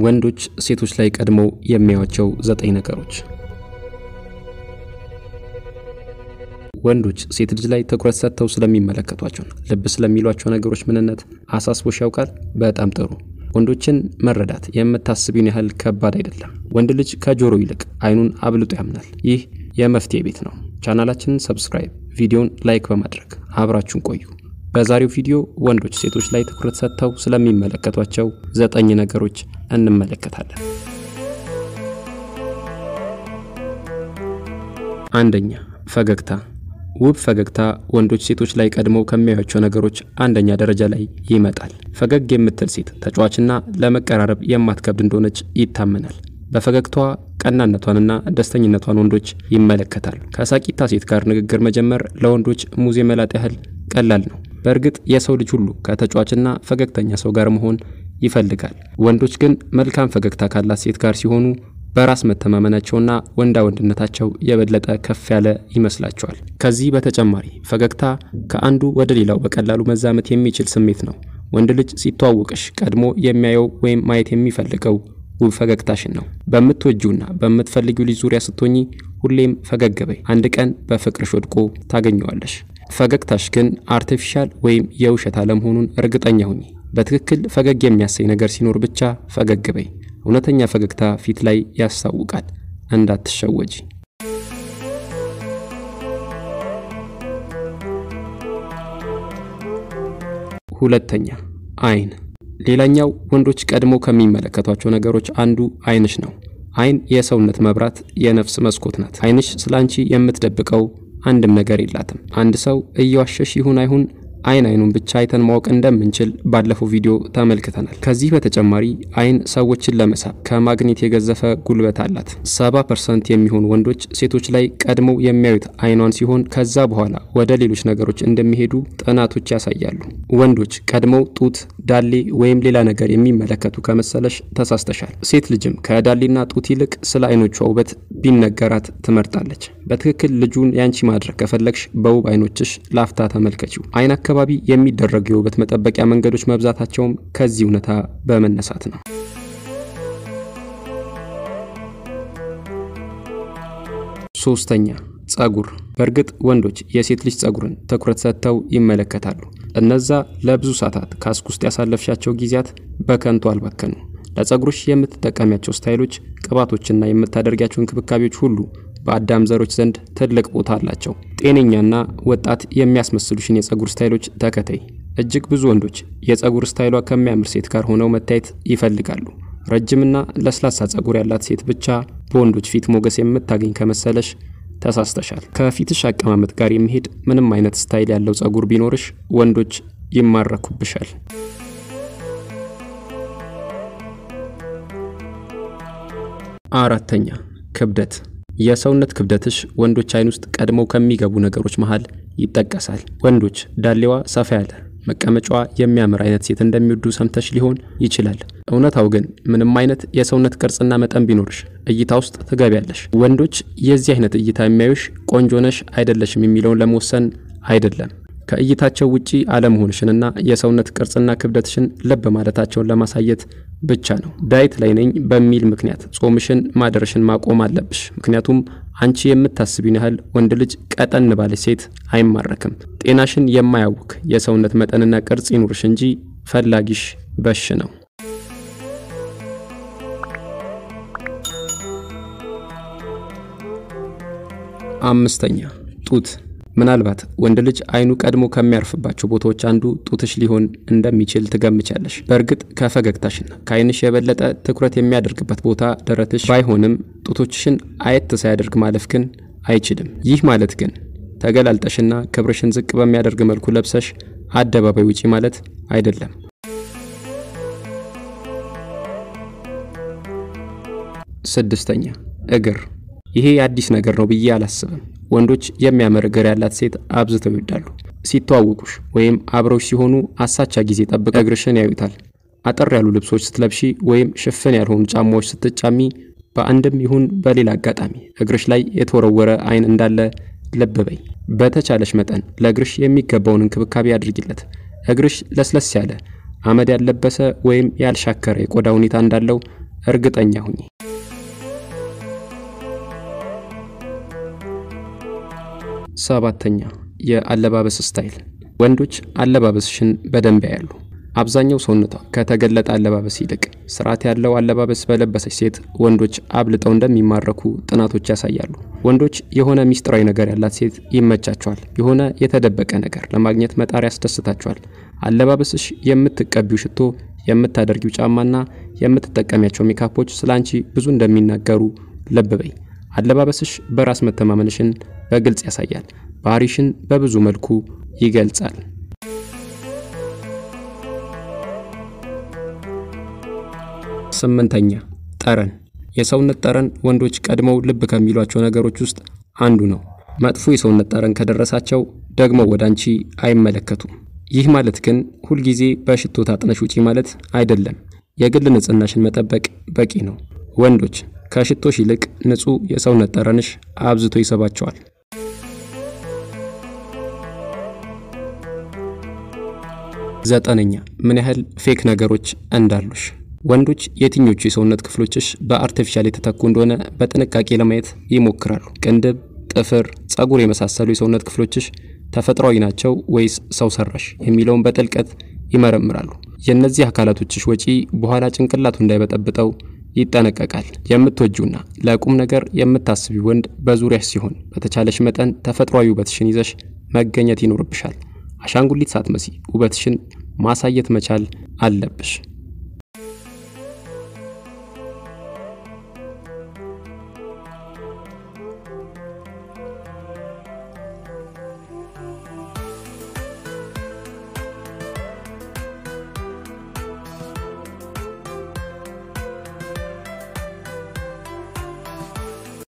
ወንዶች ሴቶች ላይ ቀድመው የሚያዩዋቸው ዘጠኝ ነገሮች። ወንዶች ሴት ልጅ ላይ ትኩረት ሰጥተው ስለሚመለከቷቸውና ልብ ስለሚሏቸው ነገሮች ምንነት አሳስቦሽ ያውቃል? በጣም ጥሩ። ወንዶችን መረዳት የምታስቢውን ያህል ከባድ አይደለም። ወንድ ልጅ ከጆሮ ይልቅ አይኑን አብልጦ ያምናል። ይህ የመፍትሄ ቤት ነው። ቻናላችንን ሰብስክራይብ፣ ቪዲዮን ላይክ በማድረግ አብራችሁን ቆዩ። በዛሬው ቪዲዮ ወንዶች ሴቶች ላይ ትኩረት ሰጥተው ስለሚመለከቷቸው ዘጠኝ ነገሮች እንመለከታለን። አንደኛ፣ ፈገግታ። ውብ ፈገግታ ወንዶች ሴቶች ላይ ቀድመው ከሚያዩቸው ነገሮች አንደኛ ደረጃ ላይ ይመጣል። ፈገግ የምትል ሴት ተጫዋችና ለመቀራረብ የማትከብድ እንደሆነች ይታመናል። በፈገግታዋ ቀናነቷንና ደስተኝነቷን ወንዶች ይመለከታሉ። ከሳቂታ ሴት ጋር ንግግር መጀመር ለወንዶች ሙዝ የመላጥ ያህል ቀላል ነው። በእርግጥ የሰው ልጅ ሁሉ ከተጫዋችና ፈገግተኛ ሰው ጋር መሆን ይፈልጋል። ወንዶች ግን መልካም ፈገግታ ካላት ሴት ጋር ሲሆኑ በራስ መተማመናቸውና ወንዳ ወንድነታቸው የበለጠ ከፍ ያለ ይመስላቸዋል። ከዚህ በተጨማሪ ፈገግታ ከአንዱ ወደ ሌላው በቀላሉ መዛመት የሚችል ስሜት ነው። ወንድ ልጅ ሲተዋወቅሽ ቀድሞ የሚያየው ወይም ማየት የሚፈልገው ውብ ፈገግታሽን ነው። በምትወጂውና በምትፈልጊው ልጅ ዙሪያ ስትሆኚ ሁሌም ፈገግ በይ። አንድ ቀን በፍቅርሽ ወድቆ ታገኘዋለሽ። ፈገግታሽ ግን አርቲፊሻል ወይም የውሸት አለመሆኑን እርግጠኛ ሁኚ። በትክክል ፈገግ የሚያሰኝ ነገር ሲኖር ብቻ ፈገግ በይ። እውነተኛ ፈገግታ ፊት ላይ ያስታውቃል። እንዳትሸወጂ። ሁለተኛ፣ አይን። ሌላኛው ወንዶች ቀድሞ ከሚመለከቷቸው ነገሮች አንዱ አይንሽ ነው። አይን የሰውነት መብራት፣ የነፍስ መስኮት ናት። አይንሽ ስለ አንቺ የምትደብቀው አንድም ነገር የላትም። አንድ ሰው እየዋሸሽ ይሁን አይሁን አይን አይኑን ብቻ አይተን ማወቅ እንደምንችል ባለፈው ቪዲዮ ተመልክተናል። ከዚህ በተጨማሪ አይን ሰዎችን ለመሳብ ከማግኔት የገዘፈ ጉልበት አላት። ሰባ ፐርሰንት የሚሆኑ ወንዶች ሴቶች ላይ ቀድመው የሚያዩት አይኗን ሲሆን ከዛ በኋላ ወደ ሌሎች ነገሮች እንደሚሄዱ ጥናቶች ያሳያሉ። ወንዶች ቀድመው ጡት፣ ዳሌ ወይም ሌላ ነገር የሚመለከቱ ከመሰለሽ ተሳስተሻል። ሴት ልጅም ከዳሌና ጡት ይልቅ ስለ አይኖቿ ውበት ቢነገራት ትመርጣለች። በትክክል ልጁን ያንቺ ማድረግ ከፈለግሽ በውብ አይኖችሽ ላፍታ ተመልከቺው። አይን አካባቢ የሚደረጉ የውበት መጠበቂያ መንገዶች መብዛታቸውም ከዚህ እውነታ በመነሳት ነው። ሶስተኛ ጸጉር። በእርግጥ ወንዶች የሴት ልጅ ጸጉርን ትኩረት ሰጥተው ይመለከታሉ። እነዛ ለብዙ ሰዓታት ካስክ ውስጥ ያሳለፍሻቸው ጊዜያት በከንቱ አልባከኑ። ለጸጉርሽ የምትጠቀሚያቸው ስታይሎች፣ ቅባቶችና የምታደርጊያቸው እንክብካቤዎች ሁሉ በአዳም ዘሮች ዘንድ ትልቅ ቦታ አላቸው። ጤነኛና ወጣት የሚያስመስሉሽን የጸጉር ስታይሎች ተከተይ። እጅግ ብዙ ወንዶች የጸጉር ስታይሏ ከሚያምር ሴት ጋር ሆነው መታየት ይፈልጋሉ። ረጅምና ለስላሳ ጸጉር ያላት ሴት ብቻ በወንዶች ፊት ሞገስ የምታገኝ ከመሰለሽ ተሳስተሻል። ከፊትሽ አቀማመጥ ጋር የሚሄድ ምንም አይነት ስታይል ያለው ጸጉር ቢኖርሽ ወንዶች ይማረኩብሻል። አራተኛ ክብደት። የሰውነት ክብደትሽ ወንዶች አይን ውስጥ ቀድመው ከሚገቡ ነገሮች መሃል ይጠቀሳል። ወንዶች ዳሌዋ ሰፋ ያለ መቀመጫዋ የሚያምር አይነት ሴት እንደሚወዱ ሰምተሽ ሊሆን ይችላል። እውነታው ግን ምንም አይነት የሰውነት ቅርጽና መጠን ቢኖርሽ እይታ ውስጥ ትገቢያለሽ። ወንዶች የዚህ አይነት እይታ የሚያዩሽ ቆንጆ ነሽ አይደለሽም የሚለውን ለመወሰን አይደለም ከእይታቸው ውጪ አለመሆንሽንና የሰውነት ቅርጽና ክብደትሽን ልብ ማለታቸውን ለማሳየት ብቻ ነው። ዳይት ላይ ነኝ በሚል ምክንያት ጾምሽን ማደረሽን ማቆም አለብሽ። ምክንያቱም አንቺ የምታስቢውን ያህል ወንድ ልጅ ቀጠን ባለች ሴት አይማረክም። ጤናሽን የማያውክ የሰውነት መጠንና ቅርጽ ይኑርሽ እንጂ ፈላጊሽ በሽ ነው። አምስተኛ ጡት ምናልባት ወንድ ልጅ አይኑ ቀድሞ ከሚያርፍባቸው ቦታዎች አንዱ ጡትሽ ሊሆን እንደሚችል ትገምቻለሽ። በእርግጥ ከፈገግታሽና ከአይንሽ የበለጠ ትኩረት የሚያደርግበት ቦታ ደረትሽ ባይሆንም ጡቶችሽን አየት ሳያደርግ ማለፍ ግን አይችልም። ይህ ማለት ግን ተገላልጠሽና ክብርሽን ዝቅ በሚያደርግ መልኩ ለብሰሽ አደባባይ ውጪ ማለት አይደለም። ስድስተኛ እግር። ይሄ አዲስ ነገር ነው ብዬ አላስብም። ወንዶች የሚያምር እግር ያላት ሴት አብዝተው ይወዳሉ። ሲተዋወቁሽ ወይም አብረውሽ ሲሆኑ አሳቻ ጊዜ ጠብቀው እግርሽን ያዩታል። አጠር ያሉ ልብሶች ስትለብሺ ወይም ሽፍን ያልሆኑ ጫማዎች ስትጫሚ በአንድም ይሁን በሌላ አጋጣሚ እግርሽ ላይ የተወረወረ አይን እንዳለ ልብ በይ። በተቻለሽ መጠን ለእግርሽ የሚገባውን እንክብካቤ አድርጊለት። እግርሽ ለስለስ ያለ አመድ ያልለበሰ ወይም ያልሻከረ የቆዳ ሁኔታ እንዳለው እርግጠኛ ሁኚ። ሰባተኛ የአለባበስ ስታይል። ወንዶች አለባበስሽን በደንብ ያያሉ። አብዛኛው ሰውነቷ ከተገለጠ አለባበስ ይልቅ ስርዓት ያለው አለባበስ በለበሰች ሴት ወንዶች አብልጠው እንደሚማረኩ ጥናቶች ያሳያሉ። ወንዶች የሆነ ሚስጥራዊ ነገር ያላት ሴት ይመቻቸዋል። የሆነ የተደበቀ ነገር ለማግኘት መጣር ያስደስታቸዋል። አለባበስሽ፣ የምትቀቢው ሽቶ፣ የምታደርጊው ጫማና የምትጠቀሚያቸው ሜካፖች ስለ አንቺ ብዙ እንደሚናገሩ ልብ በይ። አለባበስሽ በራስ መተማመንሽን በግልጽ ያሳያል። ባህሪሽን በብዙ መልኩ ይገልጻል። ስምንተኛ ጠረን። የሰውነት ጠረን ወንዶች ቀድመው ልብ ከሚሏቸው ነገሮች ውስጥ አንዱ ነው። መጥፎ የሰውነት ጠረን ከደረሳቸው ደግሞ ወደ አንቺ አይመለከቱም። ይህ ማለት ግን ሁልጊዜ በሽቶ ታጥነሽ ውጪ ማለት አይደለም። የግል ንጽህናሽን መጠበቅ በቂ ነው። ወንዶች ከሽቶሽ ይልቅ ንጹህ የሰውነት ጠረንሽ አብዝቶ ይስባቸዋል። ዘጠነኛ ምን ያህል ፌክ ነገሮች እንዳሉሽ። ወንዶች የትኞቹ የሰውነት ክፍሎችሽ በአርቲፊሻል የተተኩ እንደሆነ በጥንቃቄ ለማየት ይሞክራሉ። ቅንድብ፣ ጥፍር፣ ጸጉር የመሳሰሉ የሰውነት ክፍሎችሽ ተፈጥሯዊ ናቸው ወይስ ሰው ሰራሽ የሚለውን በጥልቀት ይመረምራሉ። የእነዚህ አካላቶችሽ ወጪ በኋላ ጭንቅላቱ እንዳይበጠብጠው ይጠነቀቃል። የምትወጂውና ለቁም ነገር የምታስቢ ወንድ በዙሪያሽ ሲሆን በተቻለሽ መጠን ተፈጥሯዊ ውበትሽን ይዘሽ መገኘት ይኖርብሻል። አሻንጉሊት ሳትመሲ ውበትሽን ማሳየት መቻል አለብሽ።